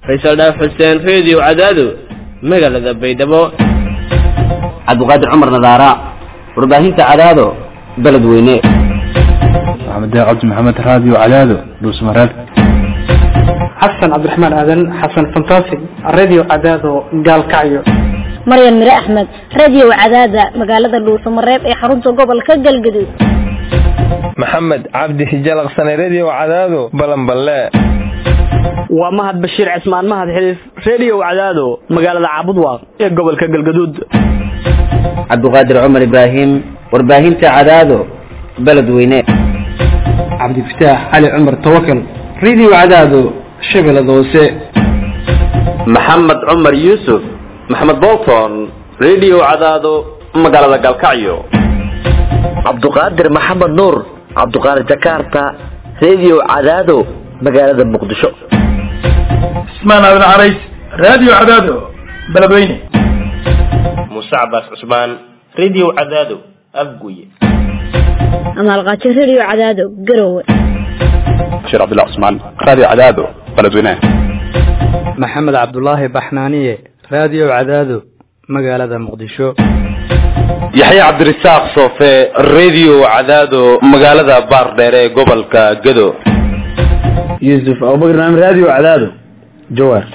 faysal dhaaf xuseen reediyo cadaado magaalada baydhabo cabdiqaadir cumar nadaara warbaahinta cadaado beledweyne maxamed cabdi maxamed raadiyo cadaado dhuusmareeb xasan cabdiraxmaan aadan xasan fantastic radio cadaado gaalkacyo maryan mire axmed radio cadaada magaalada dhuusamareeb ee xarunta gobolka galgaduud maxamed cabdi hijalaqsane redio cadaado balanballe waa mahad bashiir cismaan mahad xiliif redio cadaado magaalada caabudwaaq ee gobolka galgaduud cabdiqaadir cumar ibraahim warbaahinta cadaado beledweyne cabdifataax cali cumar tawakal radio cadaado shabeellada hoose maxamed cumar yuusuf maxamed bolton redio cadaado magaalada galkacyo cabduqaadir maxamed nuur cabduqaadir jakarta redio cadaado magaalada muqdisho cismaan aadan carays radio cadaado beledweyne muuse cabaas cusmaan redio cadaado afguye amaalqaajo radio cadaado garowe bashiir cabdullah cusmaan radio cadaado beledweyne maxamed cabdulaahi baxnaaniye radio cadaado magaalada muqdisho yaxya cabdirasaaq soofe redio cadaado magaalada baardheere ee gobolka gado yuusuf abubakar naam radio cadaado jawaar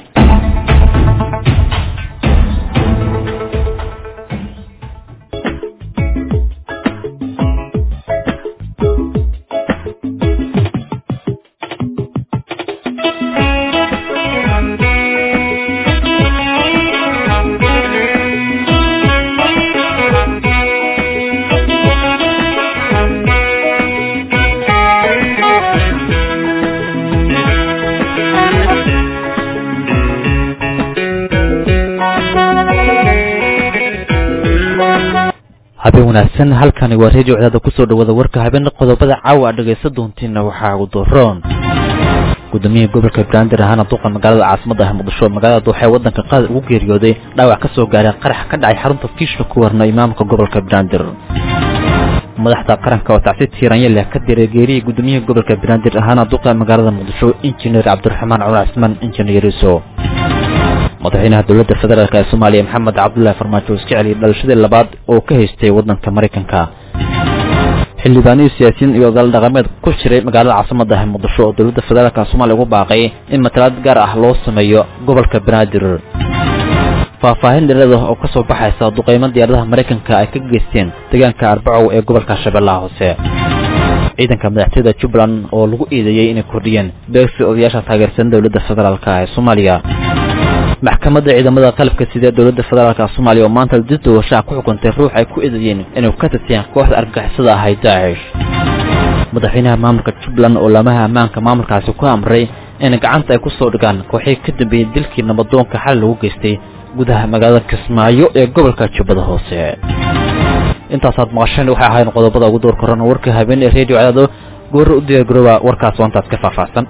habeen wanaagsan halkani waa redio cadaada kusoo dhawaada warka habeen qodobada caawa a dhagaysan doontiina waxaa ugu doroon gudoomiyaha gobolka banaadir ahaana duqa magaalada caasimada ah muqdisho magaalada duuxa ee wadanka qaada ugu geeriyooday dhaawac ka soo gaaray qarax ka dhacay xarunta kiishka ku warna imaamka gobolka banaadir madaxda qaranka oo tacsi tiiranya leh ka diray geeriyii gudoomiyaha gobolka banaadir ahaana duqa magaalada muqdisho injineer cabdiraxmaan cumar cismaan injineer yariso madaxweynaha dowladda federaalk ee soomaaliya maxamed cabdullahi farmaajo iska celiyay dhalashadii labaad oo ka haystay waddanka maraykanka xildhibaanihii siyaasiyiin iyo odaal dhaqameed ku jiray magaalada caasimada ah muqdisho oo dowladda federaalka soomaaliya ugu baaqay in matalaad gaar ah loo sameeyo gobolka banaadir faahfaahin dheerada oo ka soo baxaysa duqeymo diyaaradaha maraykanka ay ka geysteen deegaanka arbacow ee gobolka shabeellaha hoose ciidanka madaxtooyada jubbaland oo lagu eedeeyey inay kordhiyeen beegsi odayaasha taageersan dowladda federaalk ee soomaaliya maxkamadda ciidamada qalabka sida dowladda federaalk soomaaliya oo maanta dib doorashaha ku xukuntay ruux ay ku eedeeyeen inay ka tirteen kooxda argagixisada ahay daacish madaxweynaha maamulka jubbaland oo laamaha ammaanka maamulkaasi ku amray in gacanta ay ku soo dhigaan kooxii ka dambeeyey dilkii nabadoonka xal lagu geystay gudaha magaalada kismaayo ee gobolka jubbada hoose intaasaad maqasheen waxay ahayn qodobada ugu door korana warka habeen ee redio cadaado goorro u diyaargarooba warkaas waantaas ka faahfaahsan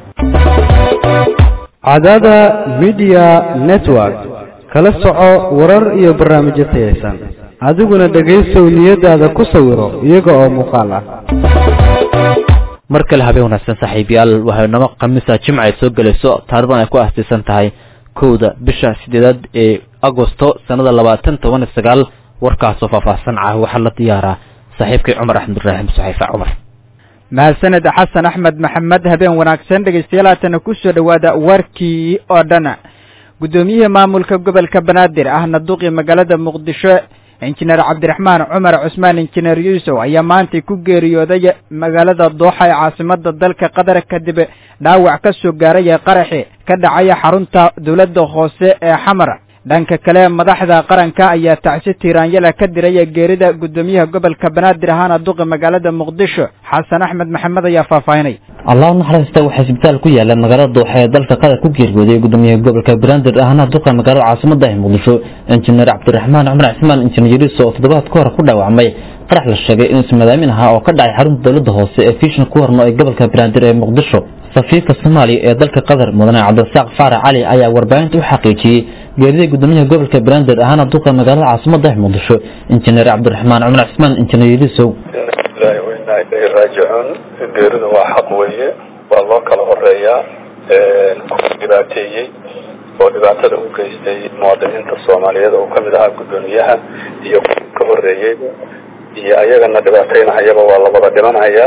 cadaada midiya network kala soco warar iyo barnaamijyo tayaysan adiguna dhegaysow niyadaada ku sawiro iyaga oo muuqaal ah mar kale habeen wanaagsan saaxiibayaal waxaynamo khamiisa jimca ay soo gelayso taarikhdan ay ku aastaysan tahay kowda bisha sideedaad ee agosto sannada labaatan toban iyo sagaal warkaasoo faahfaahsan cah waxaa la diyaaraa saaxiibkay cumar axmed ibraahim saxiifa cumar mahadsaned xasan axmed maxamed habeen wanaagsan dhegaystayaal haatana ku soo dhowaada warkii oo dhan guddoomiyihii maamulka gobolka banaadir ahna duqii magaalada muqdisho injineer cabdiraxmaan cumar cusmaan injineer yuusuf ayaa maantay ku geeriyooday magaalada dooxa ee caasimada dalka qatar kadib dhaawac ka soo gaaray qaraxi ka dhacaya xarunta dowladda hoose ee xamar dhanka kale madaxda qaranka ayaa tacsi tiiraanyala ka diraya geerida guddoomiyaha gobolka banaadir ahaana duqi magaalada muqdisho xasan axmed maxamed ayaa faahfaahinay allah naxariista waxaa isbitaal ku yaala magaalada dooxa ee dalka qatar ku geeriyooday gudoomiyaha gobolka banaadir ahna duqa magaalada caasimada ah muqdisho injineer cabdiraxmaan cumar cismaan injineer yariso oo toddobaad ka hor ku dhaawacmay qarax la sheegay inuusan madaamin ahaa oo ka dhacay xarunta dowladda hoose ee fishan ku horno ee gobolka banaadir ee muqdisho safiirka soomaaliya ee dalka qatar mudane cabdirasaaq faarac cali ayaa warbaahinta u xaqiijiyey geerida gudoomiyaha gobolka banaadir ahaana duqa magaalada caasimada ah muqdisho injineer cabdiraxmaan cumar cismaan injineer yarisow ilaahi wainaa ilayhi raajicuun geerida waa xaq weeye waa loo kala horeeyaa ku dhibaateeyey oo dhibaatada u geystay muwaadiniinta soomaaliyeed oo kamid ahaa guddoomiyaha iyo ka horeeyey iyo ayagana dhibaataynahayaba waa la wada dhimanhayaa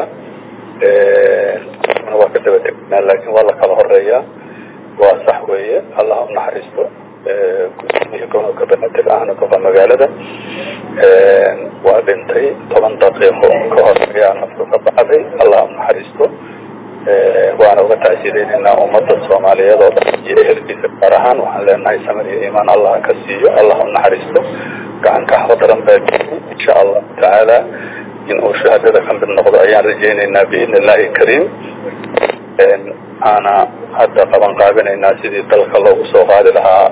waa ka daba tegnaa laakiin waa la kala horeeyaa waa sax weeye allah u naxariisto gudoomiya gobolka banaadir ahna goba magaalada waa dhintay toban daqiiqo ka hor ayaa nafku ka baxday allah u naxariisto waana uga tacsiideynaynaa ummadda soomaaliyeed oo dhan iyo ehelkiisa gaar ahaan waxaan leenahay samir iyo iimaan allah ka siiyo allah u naxariisto gacan kaxda daran baa jiray insha allahu tacaala in uu shahaadada ka mid noqdo ayaan rajaynaynaa biidni illahi kariim aana hadda qaban qaabinaynaa sidii dalka loogu soo qaadi lahaa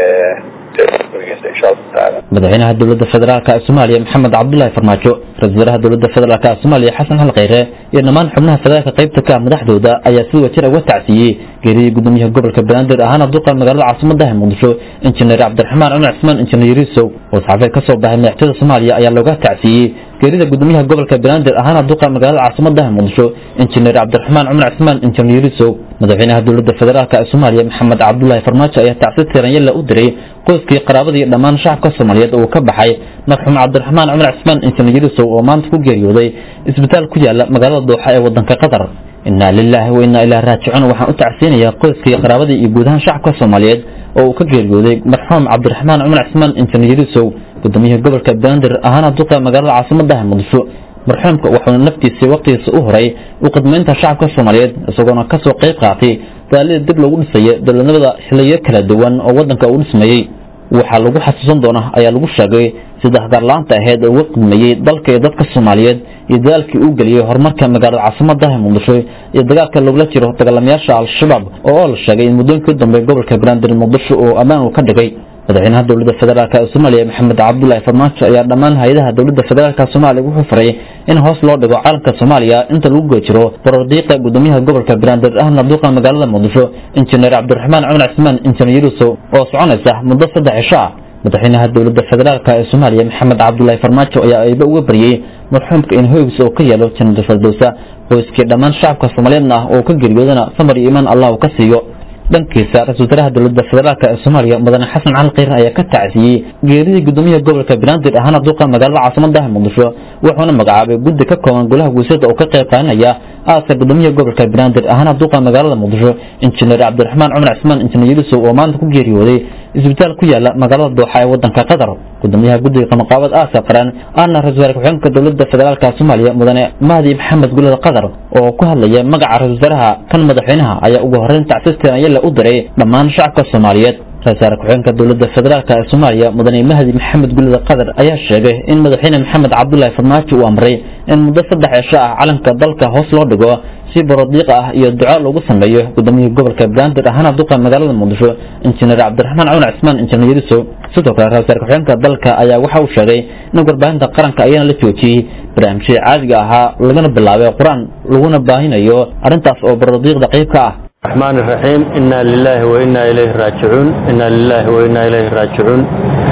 insha allahu tacaala madaxweynaha dowladda federaalk ee soomaaliya maxamed cabdulaahi farmaajo ra-isul wasaaraha dowladda federaalk ee soomaaliya xasan xal kheyre iyo dhammaan xubnaha federaalka qaybta ka ah madaxdooda ayaa si wajir uga tacsiiyey geeriyii gudoomiyaha gobolka banaadir ahaana duqa magaalada caasimadaha muqdisho injineer cabdiraxmaan cumar cismaan injineer yariisow oo saxaafeed ka soo baxay madaxtooyada soomaaliya ayaa looga tacsiiyey geerida gudoomiyaha gobolka banaadir ahaana duqa magaalada caasimadaha muqdisho injineer cabdiraxmaan cumar cismaan injineer yariisow madaxweynaha dowladda federaalk ee soomaaliya maxamed cabdulaahi farmaajo ayaa tacsi tiranyalla u diray qoyskii qaraabadii dhammaan shacabka soomaaliyeed oo ka baxay marxuum cabdiraxmaan cumar cismaan injineer yariisow oo maanta ku geeriyooday isbitaal ku yaala magaalada dooxa ee wadanka qatar inaa lilaahi wa inaa ilaa raajicuun waxaan u tacsiinayaa qoyskii qaraabadii iyo guud ahaan shacabka soomaaliyeed oo uu ka geeriyooday marxuum cabdiraxmaan cumar cismaan injineer yariisow gudoomiyaha gobolka banaadir ahaana duqa magaalada caasimadaha muqdisho marxuumka wuxuuna naftiisii waqtigiisa u horay u khidmaynta shacabka soomaaliyeed isagoona kasoo qayb qaatay daalida dib loogu dhisaya dowladnimada xiliyo kala duwan oo wadanka uu dhismayey waxaa lagu xasuusan doonaa ayaa lagu sheegay sida hagaarla-aanta aheyd oo uga khidmeeyey dalka iyo dadka soomaaliyeed iyo dadaalkii uu geliyey horumarka magaalada caasimadaha muqdisho iyo dagaalka lagula jiro dagaalamayaasha al-shabaab oo la sheegay in muddooyinkii dambe gobolka banaadir muqdisho oo ammaan uu ka dhigay madaxweynaha dowladda federaalk ee soomaaliya maxamed cabdulaahi farmaajo ayaa dhammaan hay-adaha dowladda federaalk soomaaliya wuxuu faray in hoos loo dhigo calanka soomaaliya inta lagu guda jiro borordiiqa gudoomiyaha gobolka banaadir ahna duuqa magaalada muqdisho injineer cabdiraxmaan cumar cismaan injineer yurusow oo soconaysa muddo saddex cisho ah madaxweynaha dowladda federaalk ee soomaaliya maxamed cabdulaahi farmaajo ayaa ayba uga baryey marxuumka in hoygiisa oo ka yeelo janada fardowsa qoyskii dhammaan shacabka soomaaliyeedna ah oo ka geriyoodana samar iyo imaan allah uu ka siiyo dhankiisa ra-isul wasaaraha dowladda federaalk ee soomaaliya mudane xasan cali kheyr ayaa ka tacsiyey geeridii gudoomiyaha gobolka banaadir ahaana duqa magaalada caasimadaha muqdisho wuxuuna magacaabay guddi ka kooban golaha guusyada oo ka qayb qaadanaya aaska gudoomiyaha gobolka banaadir ahaana duqa magaalada muqdisho injineer cabdiraxmaan cumar cismaan injineer yurusow oo maanta ku geeriyooday isbitaal ku yaala magaalada dooxa ee wadanka qatar gudoomiyaha guddiga qamaqaabad aaska qaran ahna ra-isul wasaare ku-xigeenka dowladda federaalk soomaaliya mudane mahdi maxamed gulada qatar oo ku hadlaya magaca ra-isul wasaaraha kan madaxweynaha ayaa ugu horeyn tacsiistan ayala u diray dhammaan shacabka soomaaliyeed ra-isul wasaare ku-xigeenka dowladda federaalk ee soomaaliya mudane mahdi maxamed gulada qatar ayaa sheegay in madaxweyne maxamed cabdulaahi farmaajo uu amray in muddo saddex cisho ah calanka dalka hoos loo dhigo si borodiiqa ah iyo duco lagu sameeyo gudoomiyihii gobolka banaadir ahaana duqa magaalada muqdisho injineer cabdiraxmaan cumar cismaan injineer yarisow sidoo kale ra-isul wasaare ku-xigeenka dalka ayaa waxa uu sheegay in warbaahinta qaranka ayaana la joojiyey barnaamijyada caadiga ahaa lagana bilaabay qur-aan laguna baahinayo arrintaas oo borodiiqda qayb ka ah الرحمن الرحيم إنا لله وإنا إليه راجعون إنا لله وإنا إليه راجعون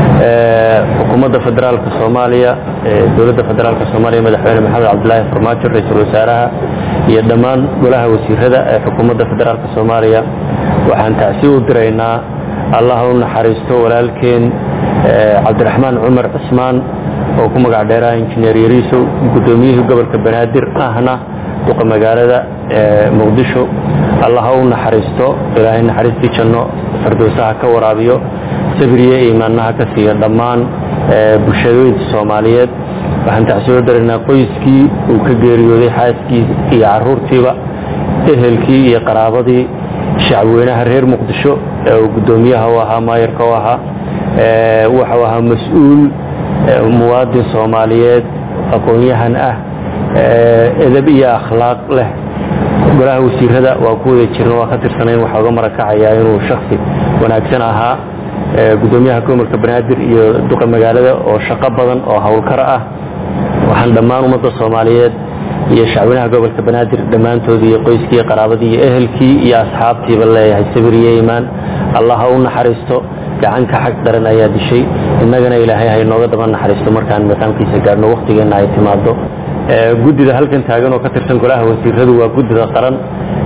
حكومة فدرالك الصومالية دولة فدرالك الصومالية مدحوين محمد عبد الله فرماتشو رئيس الوزراء يدمان قولها وسير هذا حكومة فدرالك الصومالية وحان تأسيو درينا الله نحرستو ولكن عبد الرحمن عمر عثمان وكما قاعد انجنير يريسو قدوميه قبل كبنادر أهنا duqa magaalada muqdisho allah ha u naxariisto ilaahay naxariistii janno fardowsaha ka waraabiyo sabriye iimaanaha ka siiya dhammaan bulshadooyinka soomaaliyeed waxaan tacsoo daranaa qoyskii uu ka geeriyooday xaaskii iyo caruurtiiba ehelkii iyo qaraabadii shacabweynaha reer muqdisho ee uu guddoomiyaha u ahaa maayarka u ahaa waxau ahaa mas-uul muwaadin soomaaliyeed aqoon-yahan ah edab iyo akhlaaq leh golaha wasiirada waa ku wada jirna waa ka tirsanayn waxaa uga marakacayaa inuu shaksi wanaagsan ahaa gudoomiyaha gobolka banaadir iyo duqa magaalada oo shaqo badan oo howlkar ah waxaan dhammaan ummadda soomaaliyeed iyo shacweynaha gobolka banaadir dhammaantoodii iyo qoyskii iyo qaraabadii iyo ehelkii iyo asxaabtiiba leeyahay sabir iyo iimaan allah ha u naxariisto gacanka xag daran ayaa dishay innagana ilaahay ha inooga daba naxariisto markaan maqaamkiisa gaadhno wakhtigeenna ay timaado guddida halkan taagan oo ka tirsan golaha wasiiradu waa guddida qaran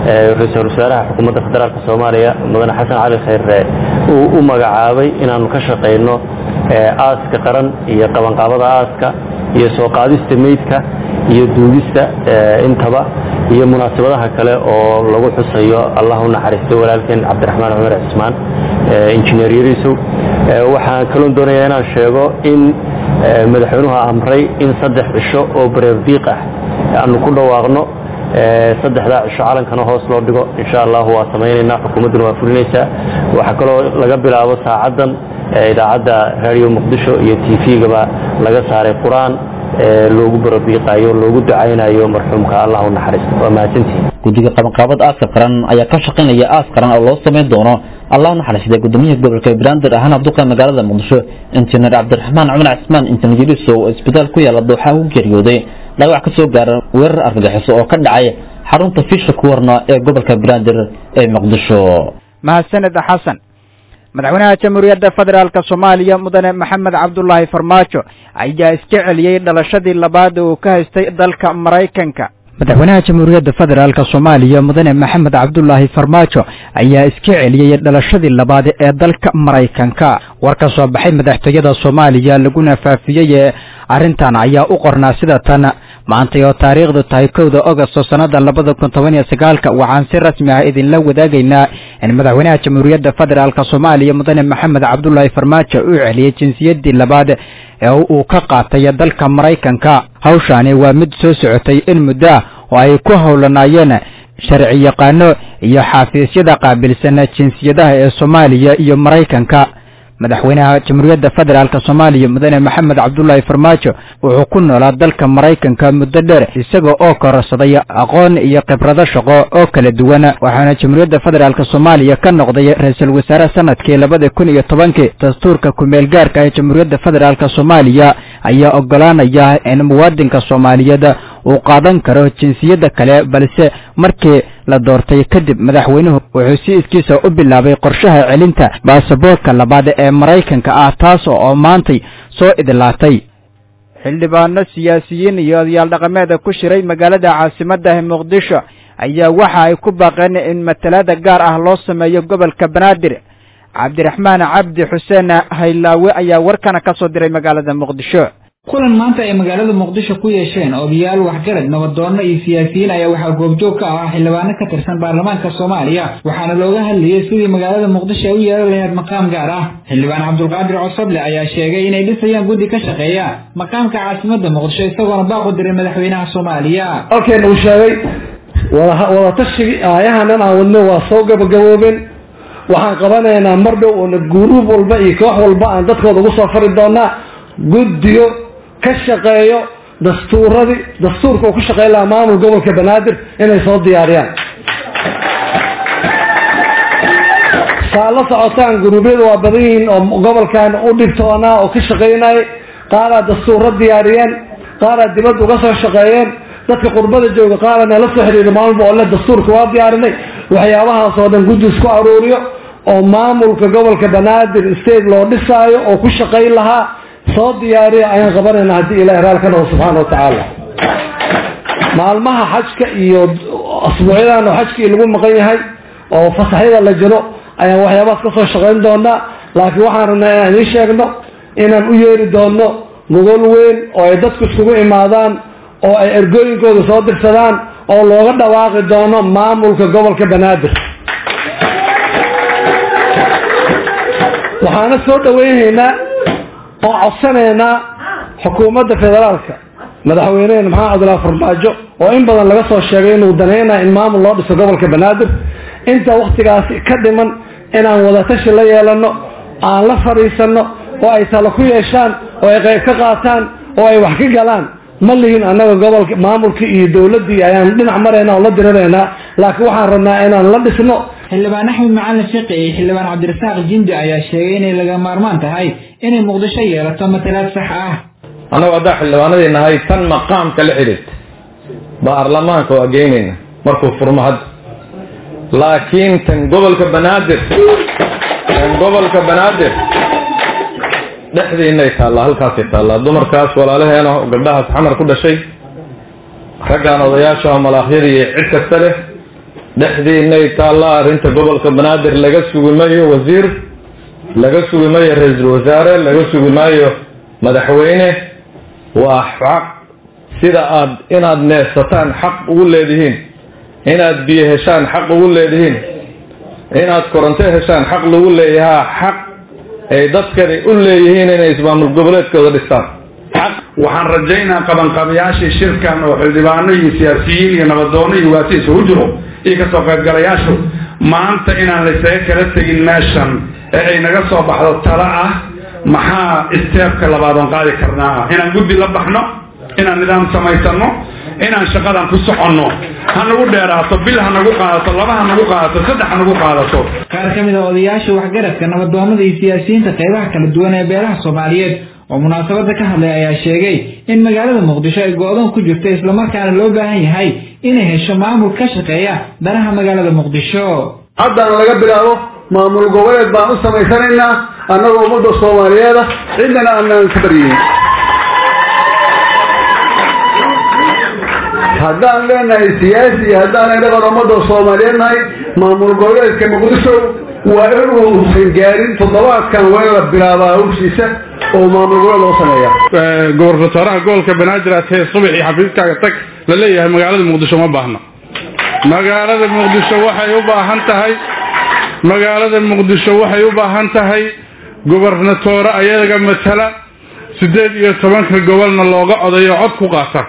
ra-iisul wasaaraha xukuumadda federaalk soomaaliya mudane xasan cali khayre uu u magacaabay inaanu ka shaqayno aaska qaran iyo qabanqaabada aaska iyo soo qaadista meydka iyo duugista intaba iyo munaasabadaha kale oo lagu xusayo allah u naxariisto walaalkeen cabdiraxmaan cumar cismaan injineer yarisow waxaan kaloon doonayaa inaan sheego in madaxweynuhu amray in saddex cisho oo bareerdiiq ah aanu ku dhawaaqno saddexdaa cisho calankana hoos loo dhigo insha allahu waa samaynaynaa xukuumadduna waa fulinaysaa waxaa kaloo laga bilaabo saacaddan idaacadda radio muqdisho iyo t v-gaba laga saaray qur-aan loogu barodiiqayo loogu ducaynayo marxuumka allah u naxariisto waa mahadsantihin guddiga qabanqaabada aaska qaran ayaa ka shaqaynaya aas qaran oo loo samayn doono allah u naxariistay gudoomiyaha gobolka banaadir ahaan abduqa magaalada muqdisho injineer cabdiraxmaan cumar cismaan injineer yariso oo isbitaal ku yaala dooxa u geeriyooday dhaawac ka soo gaara weerar argagixiso oo ka dhacay xarunta fiisha kuwarna ee gobolka banaadir ee muqdisho mahadsaned xasan madaxweynaha jamhuuriyadda federaalk soomaaliya mudane maxamed cabdulaahi farmaajo ayaa iska celiyey dhalashadii labaad uu ka haystay dalka maraykanka madaxweynaha jamhuuriyadda federaalk soomaaliya mudane maxamed cabdulaahi farmaajo ayaa iska celiyey dhalashadii labaad ee dalka maraykanka war ka soo baxay madaxtooyada soomaaliya laguna faafiyey ee arrintan ayaa u qornaa sida tan maantay oo taariikhdu tahay kowda ogosto sannada labada kun toban iyo sagaalka waxaan si rasmi ah idinla wadaagaynaa in madaxweynaha jamhuuriyadda federaalk soomaaliya mudane maxamed cabdulaahi farmaajo uu celiyey jinsiyadii labaad ee uu ka qaatay dalka maraykanka hawshaani waa mid soo socotay in muddo ah oo ay ku howlanaayeen sharci yaqaano iyo xaafiisyada qaabilsan jinsiyadaha ee soomaaliya iyo maraykanka madaxweynaha jamhuuriyadda federaalk soomaaliya mudane maxamed cabdulaahi farmaajo wuxuu ku noolaa dalka maraykanka muddo dheer isaga oo kororsaday aqoon iyo khibrado shaqo oo kala duwan waxaana jamhuuriyadda federaalk soomaaliya ka noqday ra-iisul wasaare sanadkii labada kun iyo tobankii dastuurka kumeel gaarka ee jamhuuriyadda federaalk soomaaliya ayaa ogolaanaya in muwaadinka soomaaliyeed uu qaadan karo jinsiyadda kale balse markii la doortay kadib madaxweynuhu wuxuu si iskiisa u bilaabay qorshaha celinta baasaboorka labaad ee maraykanka ah taas oo maantay soo idlaatay xildhibaano siyaasiyiin iyo odayaal dhaqameeda ku shiray magaalada caasimadda muqdisho ayaa waxa ay ku baaqeen in matalaada gaar ah loo sameeyo gobolka banaadir cabdiraxmaan cabdi xuseen haylaawe ayaa warkana ka soo diray magaalada muqdisho kulan maanta ay magaalada muqdisho ku yeesheen odayaal waxgarad nabaddoonno iyo siyaasiyiin ayaa waxaa goobjoog ka ah xildhibaano ka tirsan baarlamaanka soomaaliya waxaana looga hadlayay sidii magaalada muqdisho ay u yeelan lahayd maqaam gaar ah xildhibaan cabdulqaadir cosoble ayaa sheegay inay dhisayaan guddi ka shaqeeya maqaamka caasimadda muqdisho isagoona baaq u diray madaxweynaha soomaaliya halkeen uu sheegay wadatashigai aayahanan aan wadno waa soo gabagaboobeen waxaan qabanaynaa mar dhow oona guruub walba iyo koox walba aan dadkooda ugu soo fari doonaa guddiyo ka shaqeeyo dastuuradii dastuurka uu ku shaqeyn lahaa maamul gobolka banaadir inay soo diyaariyaan saa la socotaan guruubyadu waa badan yihiin oo gobolkan u dhigtoonaa oo ka shaqaynayay qaaraa dastuuro diyaariyeen qaaraa dibadda uga soo shaqeeyeen dadka qurbada jooga qaarana la soo xiriira maamulba oo le dastuurka waa diyaarinay waxyaabahaas oo dhan guddi isku aruuriyo oo maamulka gobolka banaadir state loo dhisaayo oo ku shaqayn lahaa soo diyaariya ayaan qabanayna haddii ilahi raal ka dhaho subxaana wa tacaala maalmaha xajka iyo asbuucyadan oo xajkii lagu maqan yahay oo fasaxyada la jiro ayaan waxyaabahaas ka soo shaqayn doonaa laakiin waxaan rabnaa inaan idiin sheegno inaan u yeeri doonno gogol weyn oo ay dadku iskugu imaadaan oo ay ergooyinkooda soo dirsadaan oo looga dhawaaqi doono maamulka gobolka banaadir waxaana soo dhaweynaynaa oo codsanaynaa xukuumadda federaalka madaxweynehena maxamed cabdilaahi farmaajo oo in badan laga soo sheegay inuu danaynayo in maamul loo dhiso gobolka banaadir inta waktigaasi ka dhiman inaan wadatashi la yeelano aan la fadhiisano oo ay talo ku yeeshaan oo ay qayb ka qaataan oo ay wax ka galaan ma lihin annaga gobolka maamulkii iyo dowladdii ayaan dhinac marayna oo la diriraynaa laakiin waxaan rabnaa inaan la dhisno xildhibaan axmed macalin fiqi iyo xildhibaan cabdirasaaq jindi ayaa sheegay inay laga maarmaan tahay inay muqdisho yeelato matalaad sax ah annagu haddaa xildhibaanadii nahay tan maqaamka la xidhiirta baarlamaanka waa geynayna markuu furmo hadda laakiin tan gobolka banaadir tan gobolka banaadir dhexdiinay taallaa halkaasay taallaa dumarkaas walaalaheena gabdhahaas xamar ku dhashay raggaan odayaasha oo malaakyada iyo cid kasta leh dhexdiinay taallaa arrinta gobolka banaadir laga sugi maayo wasiir laga sugi maayo ra-iisul wasaare laga sugi maayo madaxweyne waa xaq sida aad inaad neefsataan xaq ugu leedihiin inaad biyo heshaan xaq ugu leedihiin inaad koronto heshaan xaq lagu leeyahaa xaq ay dadkani u leeyihiin inay ismaamul goboleedkooda dhistaan waxaan rajaynaa qabanqabayaashii shirkan oo xildhibaano iyo siyaasiyiin iyo nabadoono iyo waasi isugu jiro iyo kasoo qaybgalayaashu maanta inaan laysaga kala tegin meeshan ee ay naga soo baxdo talo ah maxaa isteebka labaad oon qaadi karnaa inaan guddi la baxno inaan nidaam samaysano inaan shaqadan ku soconno ha nagu dheeraato bil ha nagu qaadato laba ha nagu qaadato saddex ha nagu qaadato qaar ka mid a odayaasha waxgaradka nabadoonada iyo siyaasiyiinta qaybaha kala duwan ee beelaha soomaaliyeed oo munaasabada ka hadlay ayaa sheegay in magaalada muqdisho ay go-doon ku jirto islamarkaana loo baahan yahay inay hesho maamul ka shaqeeya danaha magaalada muqdisho haddana laga bilaabo maamul goboleed baan u samaysanaynaa annagoo ummadda soomaaliyeeda cidnana aanaan ka baryeyn haddaan leenahay siyaasi iyo haddaan dhaqan ummadda soomaaliyeed nahay maamul goboleedka muqdisho waa inuusan gaarin toddobaadkan waa in la bilaabaa hawshiisa oo maamul goboleed loo sameeya gobernatoraha gobolka banaadir aad hee subax iyo xafiiskaaga tag la leeyahay magaalada muqdisho ma baahna magaalada muqdisho waxay u baahan tahay magaalada muqdisho waxay u baahan tahay gobernatoore ayaga matala siddeed iyo tobanka gobolna looga odayo cod ku qaata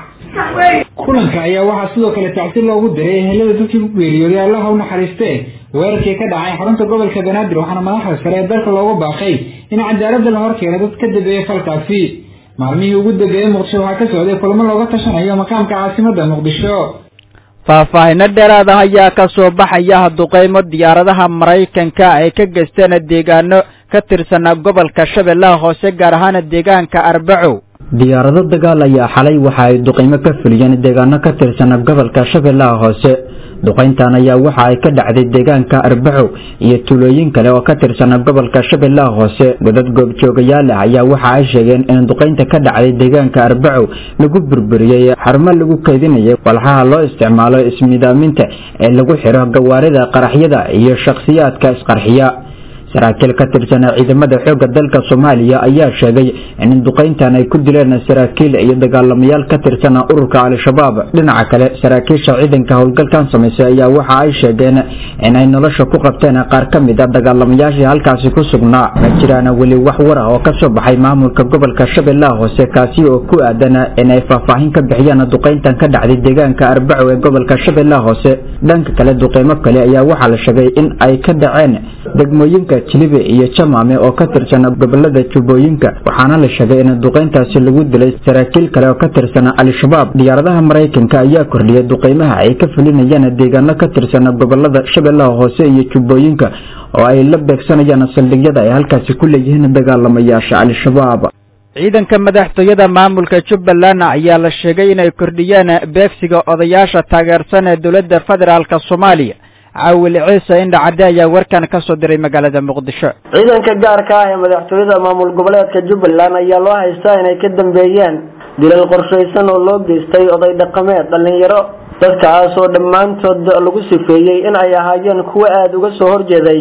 kulanka ayaa waxaa sidoo kale tacsi loogu diray ehelada dadkii ku geeriyooday allaha u naxariistee weerarkii ka dhacay xarunta gobolka banaadir waxaana madaxda sare ee dalka loogu baaqay in cadaaladda la horkeeno dad ka dambeeyey falkaasi maalmihii ugu dambeeyey muqdisho waxaa ka socday kulamo looga tashanayo maqaamka caasimada muqdisho faahfaahino dheeraad ah ayaa ka soo baxaya duqeymo diyaaradaha maraykanka ay ka geysteen deegaano ka tirsan gobolka shabeellaha hoose gaar ahaan deegaanka arbaco diyaarado dagaal ayaa xalay waxa ay duqeymo ka fuliyeen deegaano ka tirsan gobolka shabeellaha hoose duqeyntan ayaa waxa ay ka dhacday deegaanka arbaco iyo tuulooyin kale oo ka tirsan gobolka shabeellaha hoose godad goobjoogayaal ah ayaa waxa ay sheegeen in duqeynta ka dhacday deegaanka arbaco lagu burburiyey xarumo lagu kaydinayay walxaha loo isticmaalo ismidaaminta ee lagu xiro gawaarida qaraxyada iyo shakhsiyaadka isqarxiya saraakiil ka tirsan ciidamada xoogga dalka soomaaliya ayaa sheegay in duqeyntan ay ku dileen saraakiil iyo dagaalamayaal ka tirsan ururka al-shabaab dhinaca kale saraakiisha ciidanka howlgalkan samaysay ayaa waxa ay sheegeen in ay nolosha ku qabteen qaar ka mid a dagaalamayaashii halkaasi ku sugnaa ma jiraan weli wax war ah oo ka soo baxay maamulka gobolka shabeellaha hoose kaasi oo ku aadan in ay faahfaahin ka bixiyaan duqeyntan ka dhacday deegaanka arbaco ee gobolka shabeellaha hoose dhanka kale duqeymo kale ayaa waxaa la sheegay in ay ka dhaceen degmooyinka jilibe iyo jamaame oo ka tirsan gobolada jubbooyinka waxaana la sheegay in duqeyntaasi lagu dilay saraakiil kale oo ka tirsan al-shabaab diyaaradaha maraykanka ayaa kordhiyay duqeymaha ay ka fulinayaan deegaano ka tirsan gobolada shabeellaha hoose iyo jubbooyinka oo ay la beegsanayaan saldhigyada ay halkaasi ku leeyihiin dagaalamayaasha al-shabaab ciidanka madaxtooyada maamulka jubbaland ayaa la sheegay inay kordhiyeen beegsiga odayaasha taageersan ee dowladda federaalk soomaaliya caawil ciise indhacadde ayaa warkan ka soo diray magaalada muqdisho ciidanka gaarka ah ee madaxtooyada maamul goboleedka jubbaland ayaa loo haystaa inay ka dambeeyeen dilal qorshaysan oo loo geystay oday dhaqameed dhallinyaro dadkaas oo dhammaantood lagu sifeeyey in ay ahaayeen kuwo aada uga soo horjeeday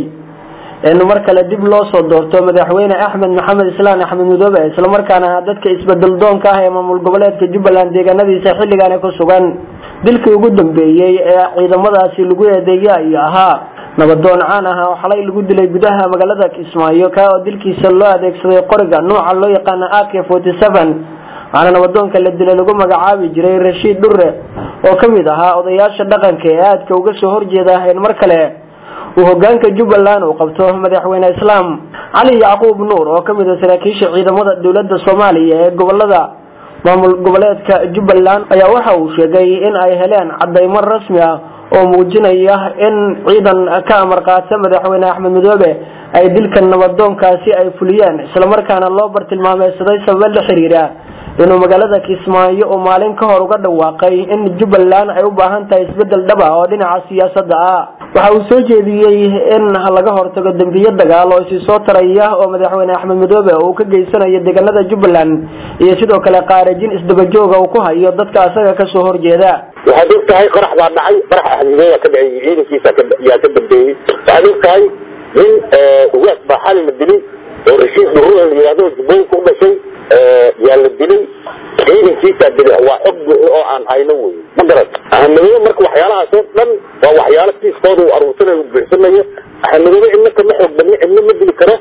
in mar kale dib loo soo doorto madaxweyne axmed maxamed islaan axmed mudoobe islamarkaana dadka isbedel doonka ah ee maamul goboleedka jubbaland deegaanadiisa xilligaani ku sugan dilkii ugu dambeeyey ee ciidamadaasi lagu eedeeya ayuu ahaa nabadoon caan ah oo xalay lagu dilay gudaha magaalada kismaayo kaa oo dilkiisa loo adeegsaday qoriga nooca loo yaqaana ak forty seven waxaana nabadoonka la dilay lagu magacaabi jiray rashiid dhure oo ka mid ahaa odayaasha dhaqanka ee aadka uga soo horjeeda in mar kale uu hogaanka jubbaland uu qabto madaxweyne islaam cali yacquub nuur oo kamid a saraakiisha ciidamada dowladda soomaaliya ee gobolada maamul goboleedka jubbaland ayaa waxa uu sheegay in ay heleen cadaymo rasmi ah oo muujinaya in ciidan ka amar qaata madaxweyne axmed midoobe ay dilka nabadoonkaasi ay fuliyeen islamarkaana loo bartilmaameysaday sababo la xiriira inuu magaalada kismaayo uu maalin ka hor uga dhawaaqay in jubbaland ay u baahan tahay isbedel dhab ah oo dhinaca siyaasadda ah waxa uu soo jeediyey in laga hortago dembiyo dagaal oo isi soo taraya oo madaxweyne axmed midoobe uu ka geysanayo deegaanada jubbaland iyo sidoo kale qaarajin isdabajooga uu ku hayo dadka asaga kasoo horjeeda waxaad og tahay qarax baa dhacay qarax ahlimeeyaa ka dhacay ciidankiisa yaa ka dambeeyey waxaad og tahay nin ugaas baa xali la dilay oo rashiid dhuruan la yidhahdo jubbooyinka u dhashay yaa la dilay ciidankiisaa dilay waa xog buuxda oo aan hayno wey ma garat ahamadoobe marka waxyaalahaas oo dhan waa waxyaalo siiskooda uu aruursanayo u buuxsanayo ahamadoobe cidna kama xoog badni cidna ma dili karo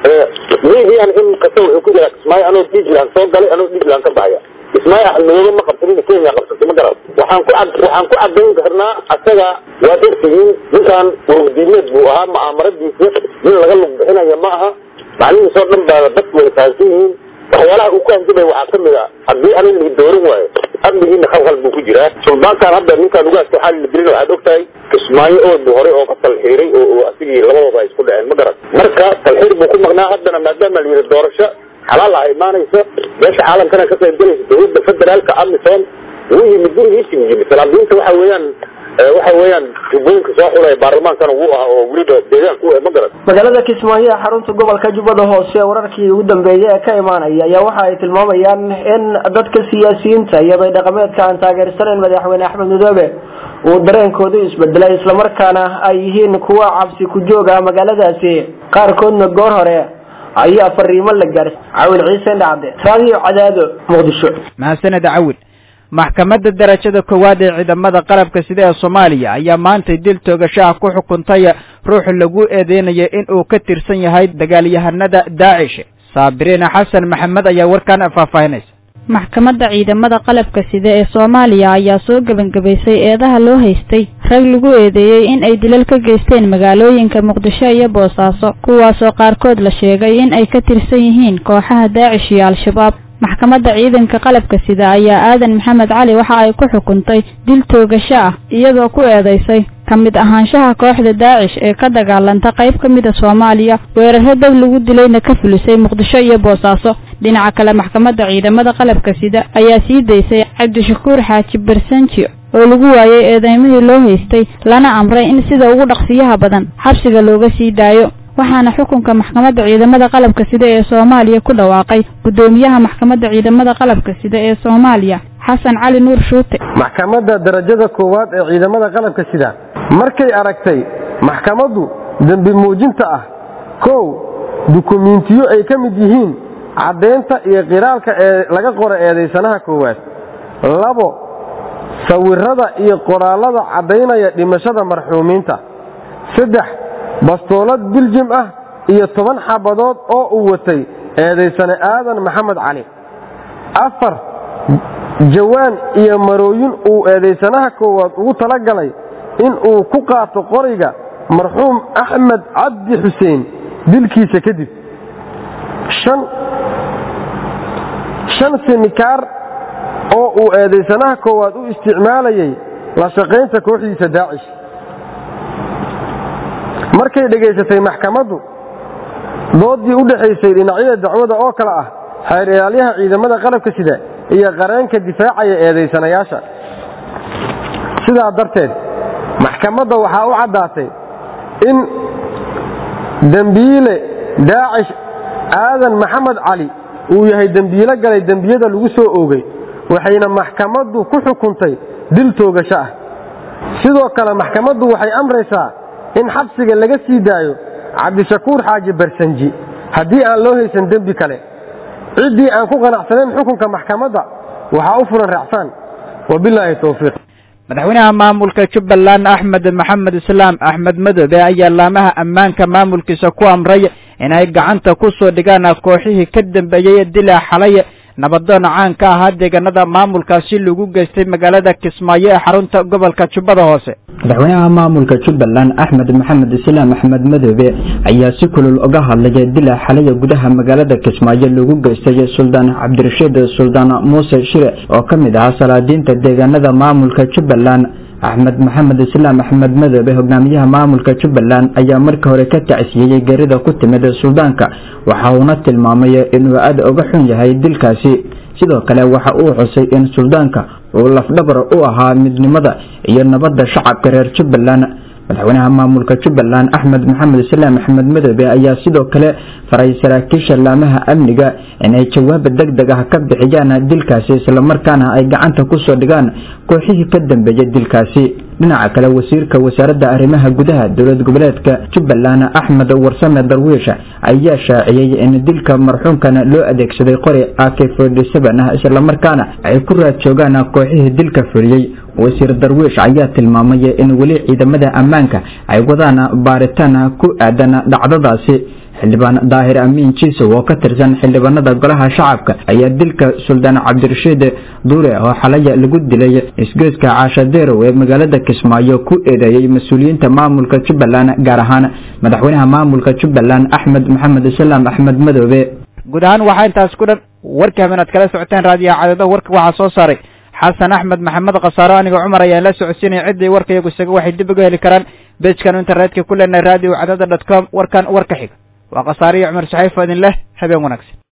midian in kasta wuxuu ku jiraa kismaayo anoo diisland soo galay anoo diisland ka baxaya kismaayo axmedoobe ma qabsanin kenya qabsatay ma garat waxaan ku cad waxaan ku cadayn karnaa asaga waad ogtihiin ninkan urugdiimeed buu ahaa mu'aamaradiisa nin laga lug bixinayo ma aha maclihiis oo dhan baa dadku way fahansan yihiin waxyaalaha uu ku hanjabay waxaa kamid a haddii anin la doorin waayo amnigiina khalkhal buu ku jiraa suldaankan hadda ninkaan ugaaska xaali la dilin waxaad ogtahay kismaayo ood hore oo ka talxiiray oo asigii labadooda ay isku dhaceen ma garan marka talxiir buu ku maqnaa haddana maadaama la yidhi doorasho xalaal ah imaanaysa meesha caalamkana ka qayb galaysa dowladda federaalka amisom wuu yimid gurigiisi yimid salaadiinta waxa weeyaan waxa weeyaan jubbooyinka soo xulaya baarlamaankana wuu ahaa oo weliba deegaanka u ma garan magaalada kismaayo ee xarunta gobolka jubbada hoose wararkii ugu dambeeyay ee ka imaanaya ayaa waxa ay tilmaamayaan in dadka siyaasiyiinta iyo bay dhaqameedka aan taageersanayn madaxweyne axmed madoobe uu dareenkoodu isbedelay islamarkaana ay yihiin kuwa cabsi ku jooga magaaladaasi qaarkoodna goor hore ayaa fariimo la gaarsay cawil ciise dhacde raadiyo cadaado muqdisho mahadsaned cawil maxkamadda darajada koowaad ee ciidamada qalabka sida ee soomaaliya ayaa maantay dil toogashaha ku xukuntay ruux lagu eedeynaya in uu ka tirsan yahay dagaalyahanada daacish saabiriin xasan maxamed ayaa warkan faahfaahinaysa maxkamadda ciidamada qalabka sida ee soomaaliya ayaa soo gebangebaysay eedaha loo haystay rag lagu eedeeyey in ay dilal ka geysteen magaalooyinka muqdisho iyo boosaaso kuwaasoo qaarkood la sheegay in ay ka tirsan yihiin kooxaha daacish iyo al-shabaab maxkamadda ciidanka qalabka sida ayaa aadan maxamed cali waxa ay ku xukuntay dil toogasho ah iyadoo ku eedaysay ka mid ahaanshaha kooxda daacish ee ka dagaalanta qayb ka mida soomaaliya weeraro dab lagu dilayna ka fulisay muqdisho iyo boosaaso dhinaca kale maxkamadda ciidamada qalabka sida ayaa sii daysay cabdishakuur xaaji barsanji oo lagu waayey eedeymihii loo haystay lana amray in sida ugu dhaqsiyaha badan xabsiga looga sii daayo waxaana xukunka maxkamadda ciidamada qalabka sida ee soomaaliya ku dhawaaqay guddoomiyaha maxkamadda ciidamada qalabka sida ee soomaaliya xasan cali nuur shuute maxkamadda darajada koowaad ee ciidamada qalabka sida markay aragtay maxkamaddu dembi muujinta ah kow dukumiintiyo ay ka mid yihiin caddaynta iyo qiraalka ee laga qoro eedaysanaha koowaad labo sawirada iyo qoraallada caddaynaya dhimashada marxuumiinta saddex bastoolad biljim ah iyo toban xabadood oo uu watay eedaysane aadan maxamed cali afar jawaan iyo marooyin uu eedaysanaha koowaad ugu talagalay in uu ku qaato qoriga marxuum axmed cabdi xuseen dilkiisa kadib shan simikaar oo uu eedaysanaha koowaad u isticmaalayay la shaqaynta kooxdiisa daacish markay dhegaysatay maxkamaddu doodii u dhexaysay dhinacyada dacwada oo kale ah xeer ilaalyaha ciidamada qalabka sida iyo qareenka difaacaya eedaysanayaasha sidaa darteed maxkamadda waxaa u caddaatay in dembiile daacish aadan maxamed cali uu yahay dembiilo galay dembiyada lagu soo oogay waxayna maxkamaddu ku xukuntay dil toogasho ah sidoo kale maxkamaddu waxay amraysaa in xabsiga laga sii daayo cabdishakuur xaaji barsanji haddii aan loo haysan dembi kale ciddii aan ku qanacsanayn xukunka maxkamadda waxaa u furan raacsan wabilaahi towfiiq madaxweynaha maamulka jubbaland axmed maxamed islaam axmed madoobe ayaa laamaha ammaanka maamulkiisa ku amray inay gacanta ku soo dhigaan kooxihii ka dambeeyey dilaa xalay nabadoon caan ka ahaa deegaanada maamulkaasi lagu geystay magaalada kismaayo ee xarunta gobolka jubbada hoose madaxweynaha maamulka jubbaland axmed maxamed islaam axmed madoobe ayaa si kulul uga hadlaya dila xalaya gudaha magaalada kismaayo lagu geystay suldaan cabdirashiid suldaan muuse shire oo ka mid ahaa salaadiinta deegaanada maamulka jubbaland axmed maxamed islaam axmed madoobe hogaamiyaha maamulka jubbaland ayaa markii hore ka tacsiyeyey geerida ku timid suldaanka waxa uuna tilmaamay inuu aad uga xun yahay dilkaasi sidoo kale waxa uu xusay in suldaanka uu lafdhabar u ahaa midnimada iyo nabadda shacabka reer jubbaland madaxweynaha maamulka jubbaland axmed maxamed islaam axmed madoobe ayaa sidoo kale faray saraakiisha laamaha amniga inay jawaab deg deg ah ka bixiyaan dilkaasi islamarkaana ay gacanta kusoo dhigaan kooxihii ka dambeeyay dilkaasi dhinaca kale wasiirka wasaaradda arrimaha gudaha dowlad goboleedka jubbaland axmed warsame darwiish ayaa shaaciyey in dilka marxuumkan loo adeegsaday qori ak ah islamarkaana ay ku raad joogaan kooxihii dilka fuliyey wasiir darwiish ayaa tilmaamay in weli ciidamada ammaanka ay wadaan baaritaan ku aadan dhacdadaasi xildhibaan daahir amiin jiisow oo ka tirsan xildhibaanada golaha shacabka ayaa dilka suldaan cabdirashiid duure oo xalaya lagu dilay isgoyska caashadeerow ee magaalada kismaayo ku eedeeyey mas-uuliyiinta maamulka jubbaland gaar ahaan madaxweynaha maamulka jubbaland axmed maxamed islaam axmed madoobe guud ahaan waxaa intaas ku dhan warkii habeen aad kala socoteen raadiyaha cadado warka waxaa soo saaray xasan axmed maxamed khasaaro aniga cumar ayaan la socodsiinaya cidday warka iyagu isaga waxay dib uga heli karaan bejkan internetka ku leenahay radio cadada dot com warkan warka xiga waa khasaariyo cumar saxiifo idin leh habeen wanaagsan